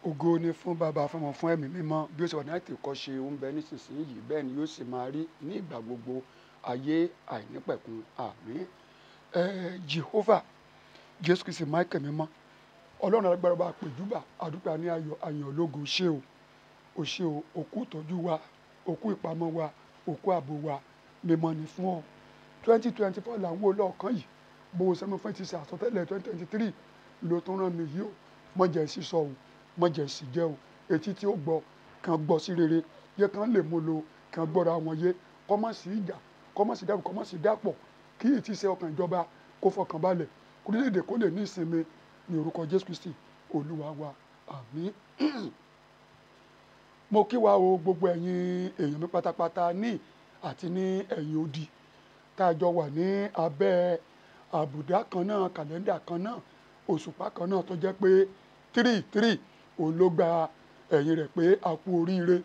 ògo ni fún bàbá fún ọmọ fún ẹ̀mí mímọ́ bí ó ṣe wà ní àìtì kọ́ ṣe ń bẹ nísinsìnyí bẹ́ẹ̀ ni yóò sì máa rí ní ìgbà gbogbo ayé àìnípẹ̀kun àmín ẹ Jehovah Jésù Kristi Michael mímọ́ ọlọ́run alágbára bá pèjúbà àdúpẹ́ ní ayọ̀ ayọ̀ ológo ṣé o ò ṣé o òkú ìtọ́jú wa òkú ìpamọ́ wa òkú ààbò wa mímọ́ ni fún ọ twenty twenty four là ń wò lọ́ọ̀kan yìí bó o sẹ́mi fún ti ṣe àsọtẹ́lẹ̀ twenty twenty three ló tún rán mi yìí o mọ̀jẹ̀ sísọ o mọ̀jẹ̀ sì jẹ́ o etí tí ó gbọ́ kan gbọ́ sí rere yẹ kan lè mú lo kan gbọ́ra wọn yé kọ́mọ̀ sí ìjà kọ́mọ̀ sí dàrú kọ́mọ̀ sí dàpọ̀ kí etí ṣe ọkàn ìjọba kó fọkàn balẹ̀ kórílẹ̀-èdè kó lè ní ìsinmi ní orúkọ Jésù Kristi olúwa wa àmín mo kí wa o gbogbo ẹ̀yin èèyàn mi pátápátá ní àti ní ẹ̀yìn odi tá a jọ wà ní abẹ́ àbùdá kan náà kàlẹ́ndà kan náà òṣùpá kan náà tó jẹ́ pé tírì tírì òun ló gba ẹ̀yìn rẹ̀ pé a kú oríire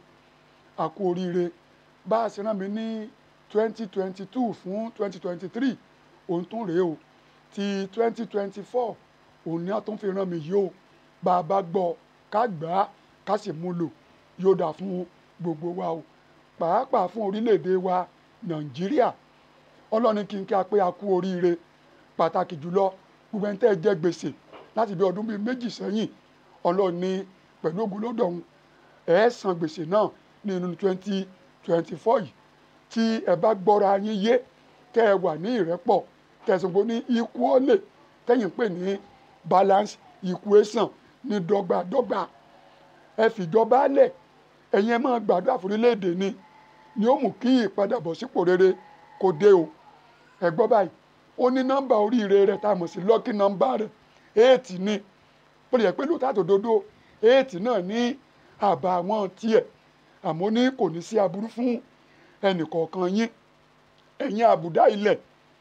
a kú oríire bá a ṣe rán mi ní twenty twenty two fún twenty twenty three òun tún rèé o ti twenty twenty four òun ni a tún fi rán mi yìí o bá a bá gbọ́ ká gbà á ká sì mú lò yóò dà fún gbogbo wa o pàápàá fún orílẹ̀-èdè wa nàìjíríà ọlọ́ni kí n kí a pé a kú oríire pàtàkì jùlọ gbogbo ẹni tẹ́ ẹ jẹ gbèsè láti bí ọdún bíi méjì sẹ́yìn ọlọ́ni pẹ̀lú ogun lọ́dọ̀ ọ̀hún ẹ san gbèsè náà nínú twenty twenty four yìí tí ẹ bá gbọ́ra yín yé tẹ́ ẹ wà ní ìrẹ́pọ̀ tẹ̀sánpọ̀ ní equally tẹ́yìn pè ní balance equation ní dọ́gbadọ́gba ẹ fìjọba lẹ̀ ẹ̀yin ẹ máa gbàdúrà fún orílẹ̀-èdè ni ni ó mú kí ìpadàbọ̀sípò rere kó dé o ẹ gbọ́ báyìí ó ní nọ́mbà oríire rẹ̀ tá a mọ̀ sí lọ́kì nọ́mbà rẹ̀ éètì ni bó lè yẹ pé lóòótọ́ àtòdodo éètì náà ní àbá àwọn tiẹ̀ àmọ́ ní kò ní sí aburú fún ẹnìkọ̀ọ̀kan yín ẹ̀yin àbùdá ilẹ̀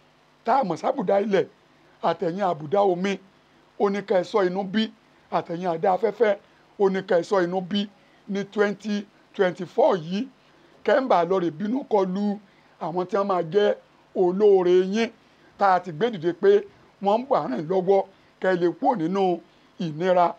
tá a mọ̀ sábùdá ilẹ̀ àtẹ̀yìn àbùdá omi oníkà ẹ̀sọ́ inú bí àtẹ̀yìn àdá afẹ́fẹ́ oníkà ẹ̀sọ́ inú bí ní twenty twenty four yìí kẹ́ńbà lọ́ọ̀rẹ̀ bínú kọlu àwọn tí wọ́n máa jẹ́ olóore yín tá a ti gbé dìde pé wọ́n ń bà rìn lọ́wọ́ kẹ́ ẹ lè kúrò nínú ìnira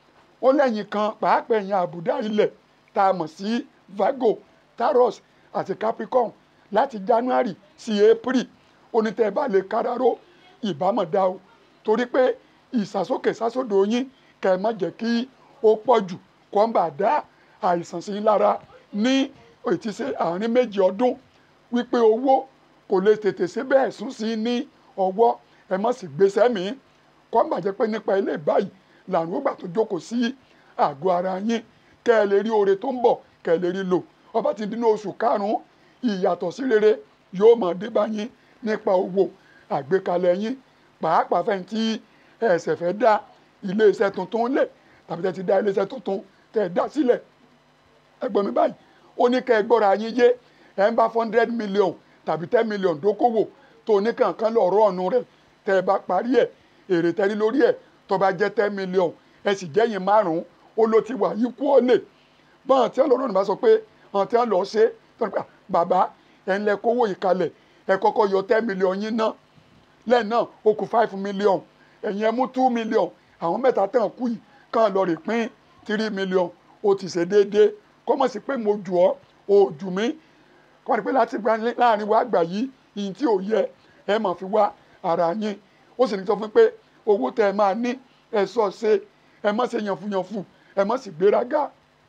ó lẹ́yìn kan pàápàá ẹ̀yìn àbùdá ilẹ̀ tá a mọ̀ sí Virgo Taurus àti Capricorn láti January sí April onítẹ̀ bá lè káraró ìbámọ̀ dá o torí pé ìsàsókè sásódò yín kẹ́ ẹ má jẹ́ kí ó pọ̀ jù kó ń bà dá àìsàn sí lára ní ètísé àárín méjì ọdún wípé owó kò lè tètè ṣe bẹ́ẹ̀ sún sí ní ọwọ́ ẹ má sì gbèsè mí kó ń bàjẹ́ pé nípa ilé báyìí làrùn ó gbà tó jókòó sí àgọ́ ara yín kẹ́ ẹ lè rí oore tó ń bọ̀ kẹ́ ẹ lè rí lò ọba ti dínú oṣù karùn-ún ìyàtọ̀ sí rere yóò máa dé bá yín nípa owó àgbékalẹ̀ yín pàápàá fẹ́ tí ẹ̀sẹ̀ fẹ́ dá iléeṣẹ́ tuntun lẹ̀ tàbí tẹ́ ti dá iléeṣẹ́ tuntun tẹ́ ẹ dá sílẹ̀ ẹgbọ́n mi báyìí ó ní kẹ́ ẹ gbọ́ra yín yé ẹ̀ ń bá four hundred million tàbí ten million dókòwò tó ní kankan lọ́ọ̀rọ̀ ọ̀nù rẹ̀ tẹ́ ẹ bá parí ẹ̀ èrè tẹ́rí lórí ẹ̀ tó bá jẹ́ ten million ẹ sì jẹ́yìn márùn-ún ó ló ti wà yín kú ó lè bọ́n tí ọlọ́run bá sọ pé àwọn tí wọ́n lọ ṣe tó ní pa bàbá ẹ̀ ń lẹ kówó ìkalẹ̀ ẹ kọ́kọ́ yọ ten million yín ná lẹ́ẹ̀ náà ó kù five million ẹ̀yin ẹ mú two million àwọn mẹ́ta tẹ̀ kú yìí kàn lọ rè pín three million ó ti ṣe déédéé kọ́mọ̀ sí pé mo jù ọ́ o jù mí kọ́mọ̀ sí pé láti gba láàrin wa àgbà yìí ìyìn tí ò yẹ ẹ máa fi wá ara yín ó sì ní sọ fún pé owó tẹ ẹ máa ní ẹ sọ ṣe ẹ má ṣe yànfùyànfù ẹ má sì gbéraga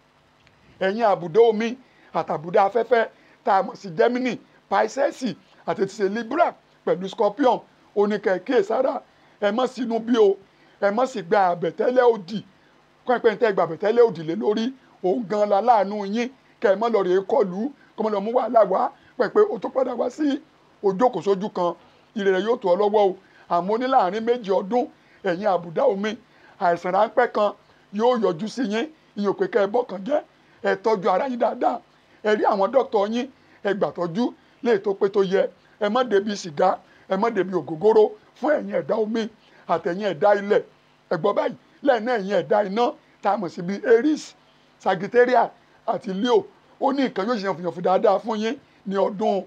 ẹ̀yin àbùdá omi àtàbùdá afẹ́fẹ́ tá a mọ̀ sí Gemini Pisces àti ti ṣe Libra pẹ̀lú Scorpion oníkẹ̀kẹ́ sára ẹ má sínú bí o ẹ má sì gba àbẹ̀tẹ́lẹ̀ òdì kọ́ ẹ pé ní tẹ́ gba àbẹ̀tẹ́lẹ̀ òdì lé lórí òun gan la láàánú yín kẹ́ ẹ má lọ rèé kọlù kọ́ mọ́ lọ mú wàhálà wá pẹ̀pẹ́ o tó padà wá sí ojókòsójú kan ire rẹ̀ yóò tó ọ lọ́wọ́ o àmọ́ ní láàrin méjì ọdún ẹ̀yin àbùdá omi àìsàn ráńpẹ́ kan yóò yọjú sí yín ìyẹn òpè kẹ́ ẹ bọ́ kàn jẹ́ ẹ tọ́jú ara yín dáadáa ẹ rí àwọn dókítà yín ẹ gbàtọ́jú lè tó pé tó yẹ ẹ má débi sìgá ẹ má débi ògógóró fún ẹ̀yin ẹ̀dá omi àtẹ̀yin ẹ̀dá ilẹ̀ ẹ gbọ́ báyìí lẹ́yìn náà ẹ̀yin ẹ̀dá iná tá a mọ̀ sí bíi Aries Sagittarius àti Leo ó ní nǹkan yóò ṣe yànfùyànfù dáadáa fún yín ní ọdún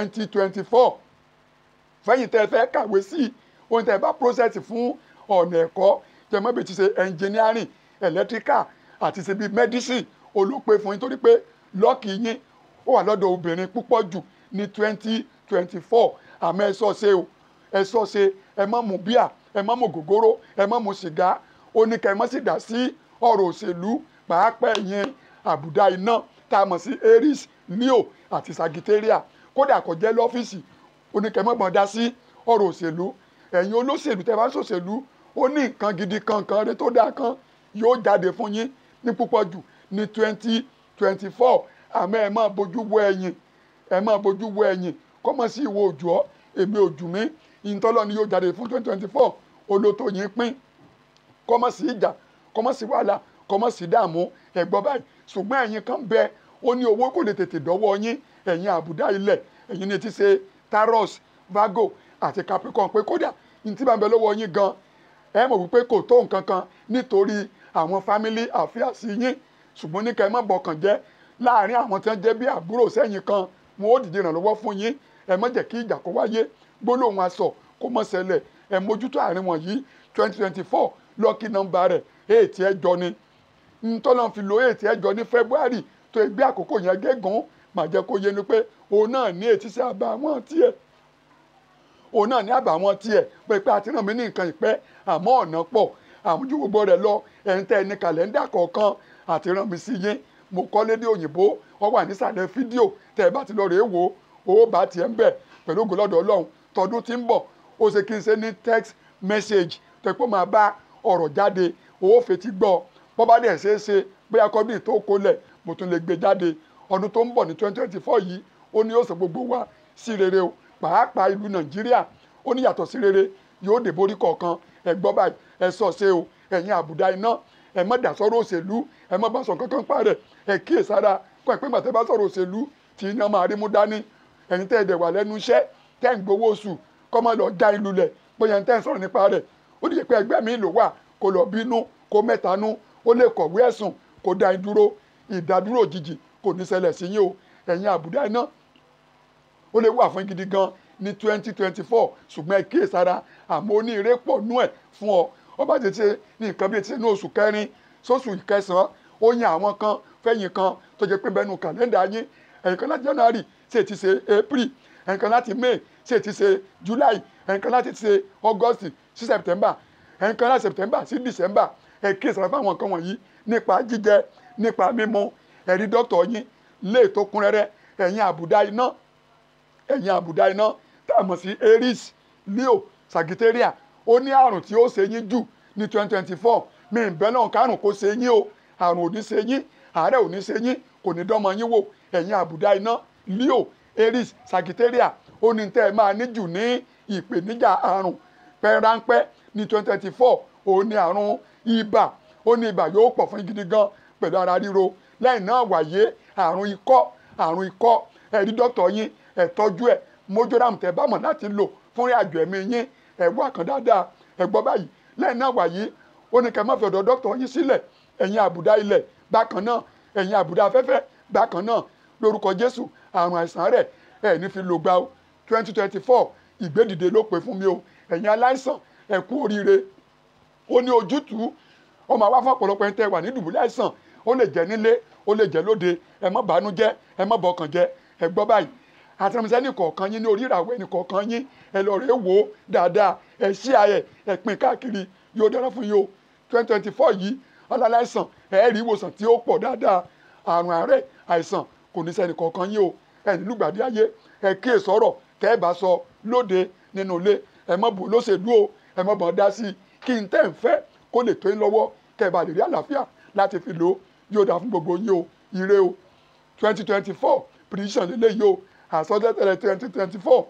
2024 fẹ́yìn tẹ́ ẹ fẹ́ kàwé sí ohun tẹ́ ẹ bá process fún ọ̀nà ẹ̀kọ́ jẹmọ́bì ti ṣe engineering electrical àti ṣe bíi medicine olópe fún yín torí pé lọ́ọ̀kì yín ó wà lọ́dọ̀ obìnrin púpọ̀ jù ní twenty twenty four àmọ́ ẹ sọ ṣe o ẹ sọ ṣe ẹ má mu bíà ẹ má mu gògóró ẹ má mu sìgá ó ní kẹ́ ẹ má sì dá sí ọ̀rọ̀ òṣèlú pàápàá ẹ̀yin àbùdá iná tá a mọ̀ sí aries leo àti sagittaria kódà kò jẹ́ lọ́fíìsì ó ní kẹ́ ẹ má gbọ́n dá sí ọ̀rọ̀ òṣèlú ẹ̀yin olóṣèlú tẹ́ bá ń ṣòṣèlú ó ní nǹkan gidi kankan rẹ tó dáa kan yóò jáde fún yín ní púpọ̀ jù ní twenty twenty four àmọ́ ẹ máa bójú wo ẹ̀yìn ẹ máa bójú wo ẹ̀yìn kọ́mọ sí ìwọ òjò èmi òjù mi ìtọ́lọ́ ni yóò jáde fún twenty twenty four olóto yín pín kọ́mọ sí ìjà kọ́mọ sí wàhálà kọ́mọ sí dààmú ẹ̀gbọ́n báyìí ṣùgbọ́n ẹ̀yin kan bẹ ó ní owó kò lè tètè dọ́wọ́ yín ẹ̀yin àbùdá ilẹ̀ ẹ̀yin ni ti ṣe taros virgo àti capricorn pé kódà ní tí bá ń bẹ lọ́wọ́ yín gan ẹ mọ̀ wípé kò tó nǹkan kan nítorí àwọn family affairs yín ṣùgbọ́n ní ká ẹ má bọkàn jẹ́ láàrin àwọn tí wọ́n jẹ́ bí àbúrò sẹ́yìn kan wọn ó dìde ìrànlọ́wọ́ fún yín ẹ má jẹ́ kí ìjà kó wáyé gbólóhùn aṣọ kó mọ́ ṣẹlẹ̀ ẹ mójútó àárín wọ̀nyí twenty twenty four lọ́ọ̀kì nọ́mbà rẹ̀ èètì ẹjọ́ ni ntọ́lọ́n fi lo èètì ẹjọ́ ní february tó ẹgbẹ́ àkókò yẹn gégùn mà jẹ́ kó yé ni pé òun náà ní ètí sí àbàwọ́n tiẹ̀ òun náà ní àbàwọ́n tiẹ̀ pé pé àti ràn mí ní nǹkan ìpẹ́ àmọ́ ọ̀nà pọ̀ àmójú gbogbo rẹ̀ lọ ẹ̀ń tẹ́ ẹni kàlẹ́ndà kọ̀ọ̀kan àti ràn mí sí yín mo kọ́ lédè òyìnbó ọ wà nísàlẹ̀ fídíò tẹ́ ẹ bá ti lọ rèé wò ó bá tiẹ̀ ń bẹ̀ pẹ̀lú ògo lọ́dọ̀ ọlọ́run tọdún tí ń bọ̀ ó ṣe kí n ṣe ní text message tẹ́ pé máa bá ọ̀rọ̀ jáde owó fetí gbọ́ bọ́ bá dẹ̀ ṣeé ṣe bóyá kọ́dún tó kólẹ̀ mo tún lè gbé jáde ọdún tó ń bọ̀ ní twenty twenty four yìí ó ní yóò sọ gbogbo wa sí rere o pàápàá ìlú nàìjíríà ó ní yàtọ̀ sí rere yóò dé borí kọ̀ọ̀kan ẹ gbọ́ báyìí ẹ sọ ṣe o ẹ̀yin àbùdá iná ẹ má dà sọ́rọ̀ òṣèlú ẹ má bá sọ kankan pa rẹ̀ ẹ kíyè sára kọ́ ẹ pé màtẹ́ bá sọ̀rọ̀ òṣèlú tí iná máa rí mú dání ẹ̀yin tẹ́ ẹ dẹ̀ wà lẹ́nu iṣẹ́ tẹ́ ń gbowó oṣù kọ́ máa lọ já ìlú lẹ̀ bóyá ẹ̀ ń tẹ́ ń sọ̀rọ̀ nípa rẹ̀ ó dìde pé ẹgbẹ́ mi ló wà kó lọ bínú kó mẹ́tanú ó lè kọ̀wé ẹ̀sùn kó dá yín dúró ìdádúró òjijì kò ní ṣẹlẹ̀ sí yín o ẹ̀yin àbùdá iná ó lè wà fún gidi gan ní twenty twenty four ṣùgbọ́n ẹ kíyè sára àmọ́ ó ní ire pọ̀ nú ẹ̀ fún ọ ó bá ti ṣe ní nǹkan bíi ti ní oṣù kẹrin sóṣù ìkẹsàn-án ó yan àwọn kan fẹ́yìn kan tó jẹ́ pé bẹ́nu kàlẹ́ndà yín ẹ̀yìn kan láti january ṣe ti ṣe april ẹ̀yìn kan láti may ṣe ti ṣe july ẹ̀yìn kan láti ṣe august sí september ẹ̀yìn kan láti september sí december ẹ kíyè sára fún àwọn kan wọ̀nyí nípa jíjẹ nípa mímu ẹ̀rí dọ́kítọ̀ yín lè tó kún rẹ́rẹ́ ẹ̀yin àbùdá iná ẹ̀yin àbùdá iná tá a mọ̀ sí aries leo sagittaria ó ní àrùn tí ó ṣe yín jù ní twenty twenty four mi ń bẹ́ náà kárùn kó ṣe yín o àrùn ò ní ṣe yín àárẹ̀ ò ní ṣe yín kò ní dánmọ yín wò ẹ̀yin àbùdá iná leo aries sagittaria ó ní tẹ́ ẹ máa ní jù ní ìpèníjà àrùn pẹ́ránpẹ́ ní twenty twenty four ó ní àrùn ibà ó ní ibà yóò pọ̀ fún gidi gan pẹ̀lú ara ríro lẹ́yìn náà wáyé àrùn ikọ́ àrùn ikọ́ ẹ̀rí dọ́kítọ̀ yín ẹ̀ tọ́jú ẹ̀ mojoram tẹ́ bá mọ̀ láti lò fún ìrìn àjò ẹ̀mí yín ẹ̀ wá kan dáadáa ẹ̀ gbọ́ báyìí lẹ́yìn náà wáyé ó ní kẹ́ má fi ọ̀dọ̀ dọ́kítọ̀ yín sílẹ̀ ẹ̀yin àbùdá ilẹ̀ bákan náà ẹ̀yin àbùdá afẹ́fẹ́ bákan náà lórúkọ Jésù àrùn àìsàn rẹ̀ ẹ̀ ní fi lò gbà ó twenty twenty four ìgbédìde ló pè fún mi o ẹ̀yin aláìsàn ẹ kú oríire ó ní ojútùú ọmọ àwa fún ọ̀pọ̀lọpọ̀ ẹni tẹ́ wà ní dùbúlẹ̀ àìsàn ó lè jẹ́ nílé ó lè jẹ́ lóde ẹ má bàánú jẹ́ ẹ má bọkàn jẹ́ ẹ gbọ́ báyìí àtẹnumísẹ́ ní kọ̀ọ̀kan yín ní orí ìràwọ̀ ẹni kọ̀ọ̀kan yín ẹ lọ rèé wò ó dáadáa ẹ ṣí ayẹ ẹ pín káàkiri yóò dára fún yín o twenty twenty four yìí ọlọ́láìsàn ẹ rí ìwòsàn tí ó pọ̀ dáadáa àrùn àárẹ̀ àìsàn kò ní sẹ́ni kọ̀ọ̀kan yín o ẹ nílùú gbàdí ayé ẹ kíyè sọ̀rọ̀ tẹ́ ẹ bá sọ lóde nínú ilé ẹ má bò lóṣèlú o ẹ má bọ̀ dá sí i kí n tẹ́ ń fẹ́ kó lè tó yín lọ́wọ́ kẹ́ ẹ bá lè rí àlàáfíà láti fi lò ó yóò dáa fún gbogbo yín o ire o twenty twenty four prediction lélẹ́yìí o àsọtẹ́lẹ̀ twenty twenty four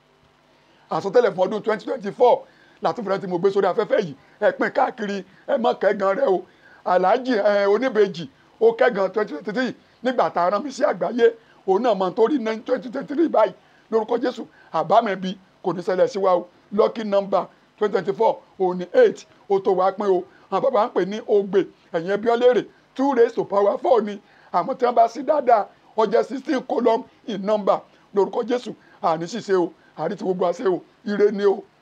àsọtẹ́lẹ̀ fún ọdún twenty twenty four látúfẹ́rẹ́ tí mo gbé sórí afẹ́fẹ́ yìí ẹ pín káàkiri ẹ má kẹ́gan rẹ o aláàjì oníbejì ó kẹ́gan twenty twenty three nígbà tá a rán mi sí àgbáyé òun náà mọ tó rí ní twenty twenty three báyìí lórúkọ Jésù àbámẹ́bí kò ní ṣẹlẹ̀ sí wa o lucky number twenty twenty four òun ní eight ó tó wá pín o àwọn bàbá ń pè ní ogbe ẹ̀yìn ẹbí ọlẹ́rẹ̀ two raised to power four ni àmọ́ tí wọ́n bá sí dáadáa ó jẹ́ sixteen column in number lórúkọ Jésù àní ṣìṣe o àrí ti gbogbo àṣẹ o ire ni o